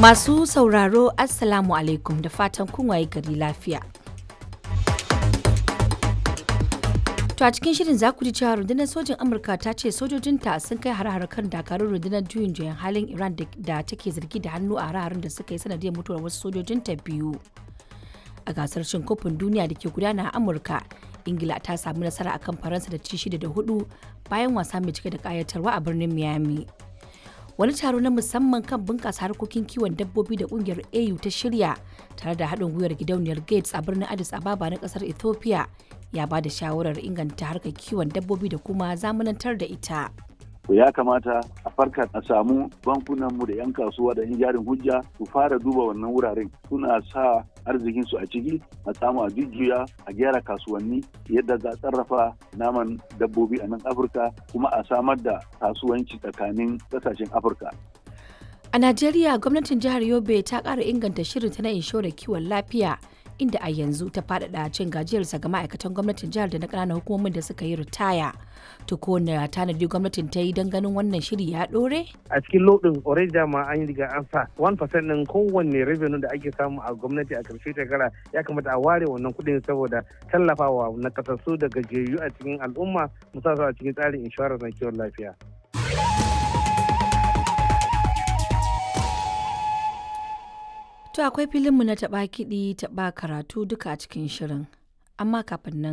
Masu sauraro Assalamu alaikum da fatan kun waye gari lafiya. To a cikin shirin za ku ji cewa rundunar sojin Amurka ta ce sojojinta sun kai har kan dakarun rundunar juyin juyan halin Iran da take zargi da hannu a hare da suka yi sanadiyar mutuwar wasu sojojinta biyu. A gasar cin kofin duniya da ke gudana a Amurka, Ingila ta samu nasara akan Faransa da ci shida da hudu bayan wasa mai cike da kayatarwa a birnin Miami. wani taro na musamman kan bunƙasa harkokin kiwon dabbobi da ƙungiyar au ta shirya tare da haɗin gwiwar gidauniyar gates a birnin addis ababa na ƙasar ethiopia ya ba da shawarar inganta harkar kiwon dabbobi da kuma zamanantar da ita ya kamata a farka a samu bankunanmu da 'yan kasuwa da 'yan jarin hujja su fara duba wannan wuraren suna sa arzikinsu a ciki a samu a jujjuya a gyara kasuwanni yadda za a sarrafa naman dabbobi a nan afirka kuma a samar da kasuwanci tsakanin kasashen afirka a najeriya gwamnatin jihar yobe ta ƙara inganta shirinta na inshorar kiwon lafiya inda a yanzu ta faɗaɗa cin gajiyarsa ga ma'aikatan gwamnatin jihar da na ƙananan hukumomin da suka yi ritaya to kowane tanadi gwamnatin ta yi don ganin wannan shiri ya ɗore? a cikin lodin already dama an yi riga an sa 1% ɗin kowanne revenue da ake samu a gwamnati a karshe shekara ya kamata a ware wannan kuɗin saboda tallafawa na kasassu da gajiyayyu a cikin al'umma musamman a cikin tsarin inshorar na kiwon lafiya. To akwai filinmu na taɓa kiɗi taɓa karatu duka a cikin shirin. Amma kafin nan